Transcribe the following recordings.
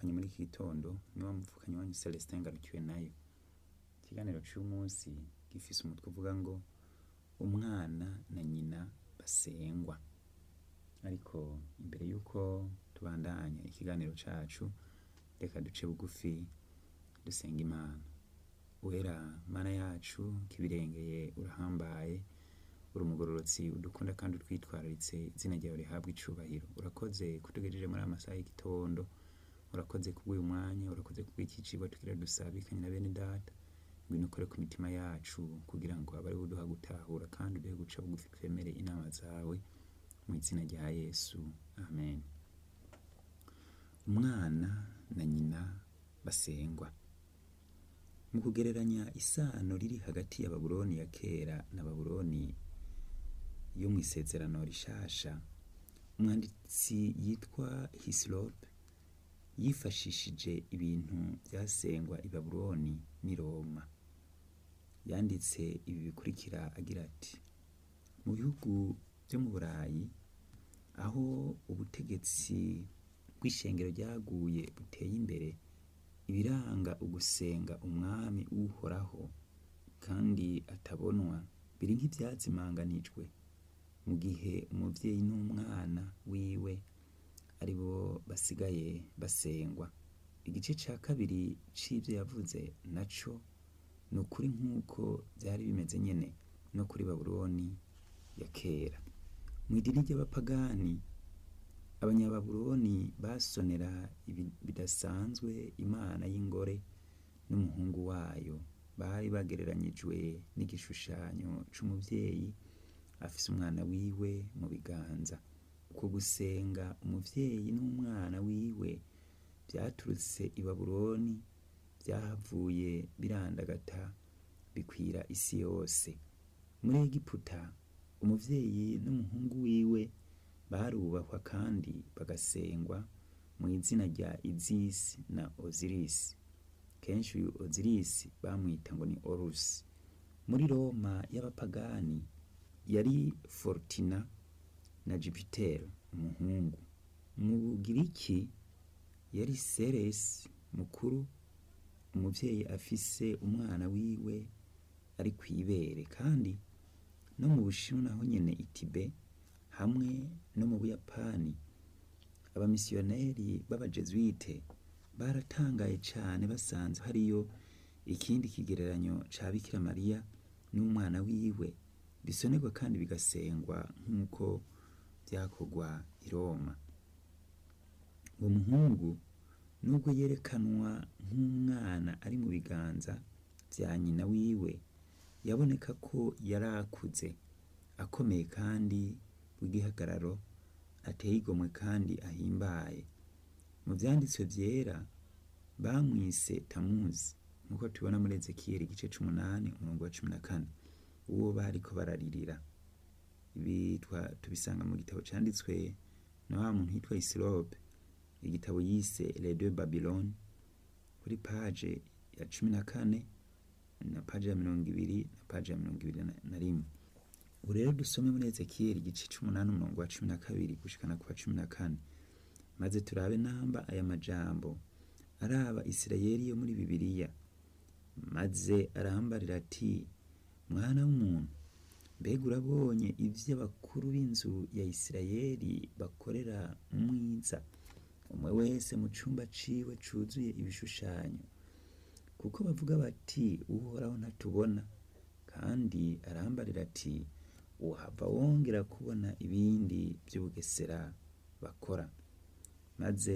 twavukanye muri iki gitondo ni wa muvukanye wanyu Celestin Ngarukiwe nayo ikiganiro c'uyu munsi gifise umutwe uvuga ngo umwana na nyina basengwa ariko imbere yuko tubandanya ikiganiro cacu reka duce bugufi dusenga imana wera mana yacu kibirengeye urahambaye uri umugororotsi udukunda kandi utwitwararitse izina ryawe rihabwa icubahiro urakoze kutugejeje muri aya masaha y'igitondo urakoze kubw'uyu mwanya urakoze kubw'iki cigwa tugira dusabikanye na bene data ngwino ukore ku mitima yacu kugira ngo abe ariwe uduha gutahura kandi uduhe guca bugufi twemere inama zawe mu izina rya yesu amen umwana na nyina basengwa mu kugereranya isano riri hagati ya babuloni ya kera na babuloni yo mu isezerano rishasha umwanditsi yitwa hisilope yifashishije ibintu byasengwa i babuloni n'i roma yanditse ibi bikurikira agira ati mu bihugu byo mu burayi aho ubutegetsi bw'ishengero ryaguye buteye imbere ibiranga ugusenga umwami uhoraho kandi atabonwa biri nk'ibyazimanganijwe mu gihe umuvyeyi n'umwana wiwe ari bo basigaye basengwa igice ca kabiri c'ivyo yavuze naco ni ukuri nk'uko vyari bimeze nyene no kuri babuloni ya kera mu idini ry'abapagani abanyababuloni basonera bidasanzwe imana y'ingore n'umuhungu wayo bari bagereranyijwe n'igishushanyo c'umuvyeyi afise umwana wiwe mu biganza uko gusenga umuvyeyi n'umwana wiwe vyaturutse i babuloni vyahavuye birandagata bikwira isi yose muri egiputa umuvyeyi n'umuhungu wiwe barubahwa kandi bagasengwa mu izina rya izisi na ozirisi kenshi uyu ozirisi bamwita ngo ni orusi muri roma y'abapagani yari fortina na jupitero umuhungu mu bugiriki yari seresi mukuru umuvyeyi afise umwana wiwe ari kw'ibere kandi no mu bushinwa naho nyene itibe hamwe no mu buyapani abamisiyoneri b'abajesuite baratangaye cane basanze hariyo ikindi kigereranyo ca bikira mariya n'umwana wiwe bisonerwa kandi bigasengwa nk'uko vyakorwa i roma uwo muhungu nubwo yerekanwa nk'umwana ari mu biganza vya nyina wiwe yaboneka ko yari akuze akomeye kandi w'igihagararo ateye igomwe kandi ahimbaye mu vyanditswe vyera bamwise tamuzi nk'uko tubona muri ezekiyeli igice c'umunani umurongo wa cumi na kane uwo bariko bararirira ibi tubisanga mu gitabo canditswe na wa muntu yitwa isilope igitabo yise les deux babylone kuri paje ya cumi na kane na paje ya mirongo ibiri na paje ya mirongo ibiri na rimwe ubu rero dusome muri ezekiyeli igice c'umunani umurongo wa cumi na kabiri gushikana ku wa cumi na kane maze turabe namba aya majambo araba isirayeli yo muri bibiliya maze arambarira ati mwana w'umuntu mbega urabonye ivyo abakuru b'inzu ya isirayeli bakorera mwiza umwe wese mu cumba ciwe cuzuye ibishushanyo kuko bavuga bati uhoraho ntatubona kandi arambarira ati uhava wongera kubona ibindi vy'ubugesera bakora maze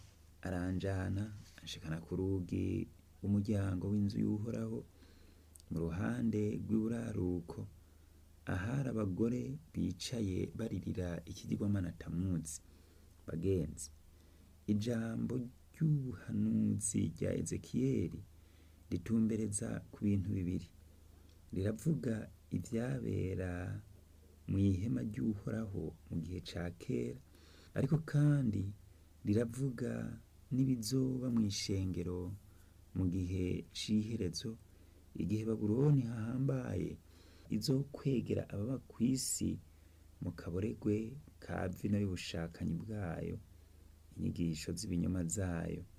aranjana anshikana ku rugi rw'umuryango w'inzu y'uhoraho mu ruhande rw'iburaruko ahari abagore bicaye baririra ikigirwamana tamuzi bagenzi ijambo ry'ubuhanuzi rya ezekiyeli ritumbereza ku bintu bibiri riravuga ivyabera mu ihema ry'uhoraho mu gihe ca kera ariko kandi riravuga n'ibizoba mw'ishengero mu gihe c'iherezo igihe babuloni hahambaye izokwegera ababa kw'isi mu kaboregwe ka vino y'ubushakanyi bwayo inyigisho z'ibinyoma zayo